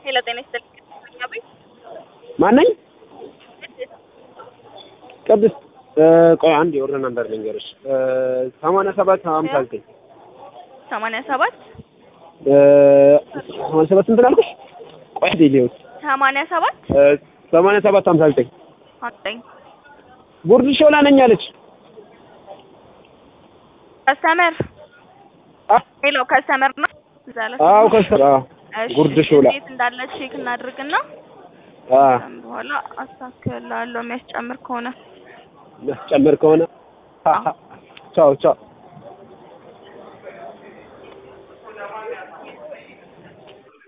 ሄሎ ጤና ይስጥልኝ። ቤት ማነኝ? ቅድስት ቆይ አንድ የወርደ ነበር ልንገርሽ ሰማንያ ሰባት ሀምሳ ዘጠኝ ሰማንያ ሰባት ሰማንያ ሰባት ስንት ላልኩሽ? ቆይ ዴሊዮስ ሰማንያ ሰባት ሰማንያ ሰባት ሀምሳ ዘጠኝ ዘጠኝ ጉርድ ሾላ ነኝ አለች። ከስተመር አ ሄሎ ከስተመር ነው እዛ ላይ አዎ ከስራ እሺ፣ ጉርድ ሾላ እንዴት እንዳለ ቼክ እናድርግና አ ከዛም በኋላ አስተካክላለሁ የሚያስጨምር ከሆነ የሚያስጨምር ከሆነ ቻው ቻው